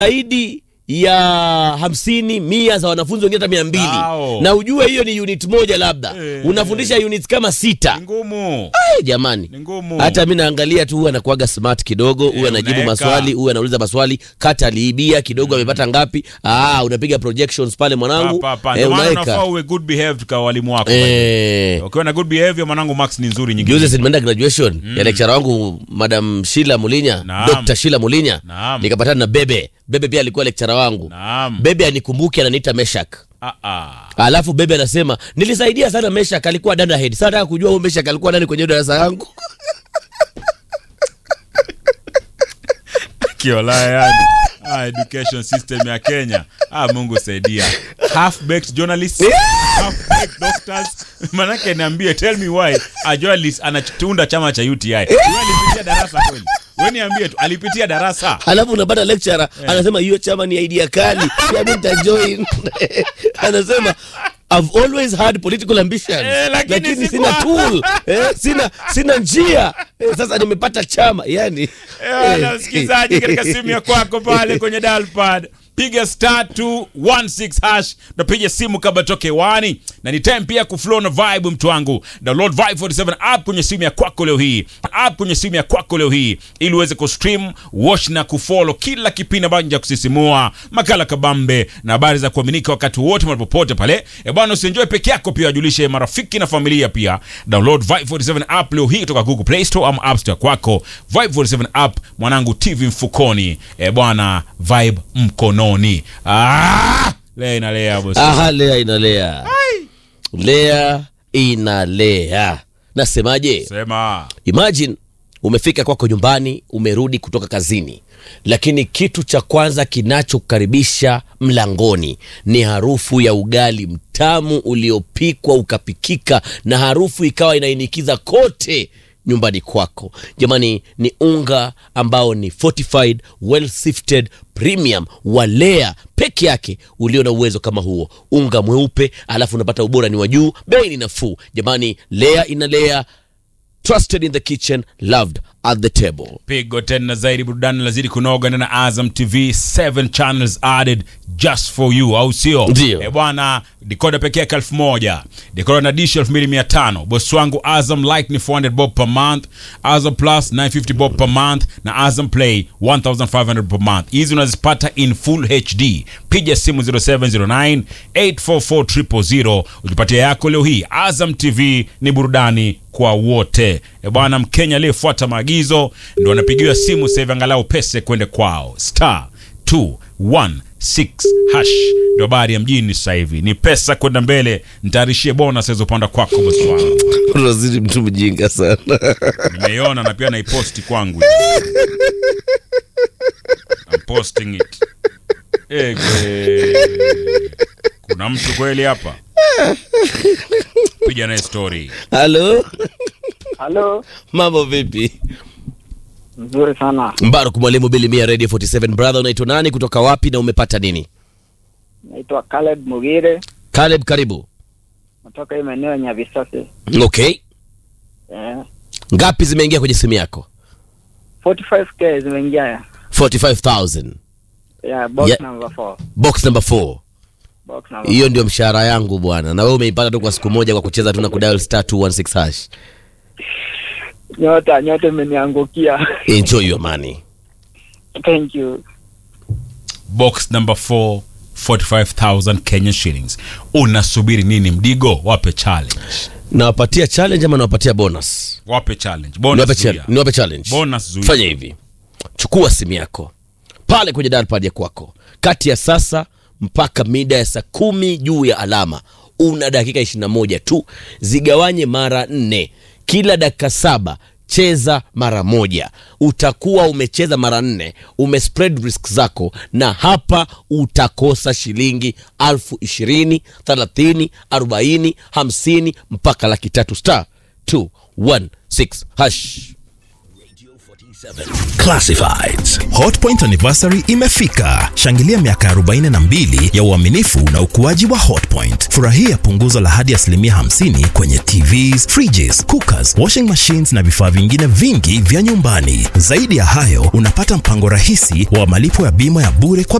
zaidi ya hamsini mia za wanafunzi wengine hata mia mbili Wow. na ujue hiyo ni unit moja labda Eh. unafundisha units kama sita Ni ngumu. Ai, jamani Ni ngumu. hata mi naangalia tu huyu anakuaga smart kidogo huyu anajibu unaweka. maswali huyu anauliza maswali kata aliibia kidogo amepata ngapi ah, unapiga projections pale mwanangu Pa, pa, pa. eh, Ndio maana unaweka unafaa uwe good behaved kwa walimu wako. eh, Ukiwa na good behavior mwanangu Max ni nzuri nyingine. juzi nimeenda graduation ya lecturer wangu madam Shila Mulinya Naam. Dr. Shila Mulinya Naam. nikapatana na Bebe Bebe pia alikuwa lecturer wangu Naam. Bebe anikumbuki ananiita Meshak Ah ah. alafu Bebe anasema nilisaidia sana Meshak alikuwa dada head sasa nataka kujua huyo Meshak alikuwa nani kwenye darasa yangu Kiolaya yani. Ah, education system ya Kenya. Ah, Mungu saidia. Half baked journalists, half baked doctors. Manake niambie tell me why a journalist anatunda chama cha UTI. Wewe alipitia darasa kweli? Wewe niambie tu alipitia darasa. alafu unapata lecturer anasema hiyo chama ni idea kali pia mimi nitajoin anasema I've always had political ambitions Eh, lakini lakini sikuwa- sina tool eh, sina sina njia eh, sasa nimepata chama yani Eh, na msikilizaji katika simu ya kwako pale kwenye dial pad piga star 216 hash napiga simu kabla toke wani na ni time pia kuflow na vibe mtu wangu download vibe 47 app kwenye simu ya kwako leo hii app kwenye simu ya kwako leo hii ili uweze kustream watch na kufollow kila kipindi ambacho cha kusisimua makala kabambe na habari za kuaminika wakati wote mahali popote pale e bwana usienjoy peke yako pia wajulishe marafiki na familia pia download vibe 47 app leo hii kutoka google play store ama app store kwako vibe 47 app mwanangu tv mfukoni e bwana vibe mkononi ah! lea inalea bosi aha lea inalea lea inalea nasemaje sema imagine umefika kwako nyumbani umerudi kutoka kazini lakini kitu cha kwanza kinachokukaribisha mlangoni ni harufu ya ugali mtamu uliopikwa ukapikika na harufu ikawa inainikiza kote nyumbani kwako jamani ni unga ambao ni fortified well sifted premium walea peke yake ulio na uwezo kama huo unga mweupe alafu unapata ubora ni wa juu bei ni nafuu jamani lea inalea trusted in the kitchen loved at the table pigo tena zaidi burudani lazidi kunoga ndani ya azam tv 7 channels added just for you au sio Ndio. e bwana dikoda pekee yake elfu moja dikoda na dish elfu mbili mia tano bosi wangu azam like ni 400 bob per month azam plus 950 bob per month na azam play 1500 per month hizi unazipata in full hd piga simu 0709 844 ujipatia yako leo hii azam tv ni burudani kwa wote e bwana mkenya aliyefuata maagizo ndo anapigiwa simu sasa hivi angalau pese kwende kwao star 216 hash ndo habari ya mjini sasa hivi ni pesa kwenda mbele ntaarishie bonus azopanda kwako bosi wangu unazidi mtu mjinga sana nimeiona na pia naiposti kwangu I'm posting it Ege. kuna mtu kweli hapa piga naye story halo Halo, mambo vipi nzuri sana. mbaruk mwalimu bilimia radio 47 brother unaitwa nani kutoka wapi na umepata nini Naitwa Caleb Mugire, caleb karibu natoka hii maeneo ya Nyavisase. okay Eh, ngapi zimeingia kwenye simu yako 45k zimeingia 45000 ya box Yeah. number 4. box number 4 Box number hiyo ndio mshahara yangu bwana na wewe umeipata tu kwa siku moja kwa kucheza tu na kudial star 216 hash nyota nyota imeniangukia. enjoy your money Thank you. box number 4 45000 Kenyan shillings unasubiri nini mdigo wape challenge nawapatia challenge ama nawapatia bonus wape challenge niwape bonus challenge, zuia. niwape challenge. Bonus zuia. fanya hivi chukua simu yako pale kwenye dalpad ya kwako kati ya sasa mpaka mida ya saa kumi juu ya alama una dakika 21 tu zigawanye mara nne kila dakika saba cheza mara moja utakuwa umecheza mara nne umespread risk zako na hapa utakosa shilingi alfu ishirini thelathini arobaini hamsini mpaka laki tatu star 216 hash Classifieds. Hotpoint anniversary imefika. Shangilia miaka 42 ya uaminifu na ukuaji wa Hotpoint. Furahia punguzo la hadi asilimia 50 kwenye TVs, fridges, cookers, washing machines na vifaa vingine vingi vya nyumbani. Zaidi ya hayo, unapata mpango rahisi wa malipo ya bima ya bure kwa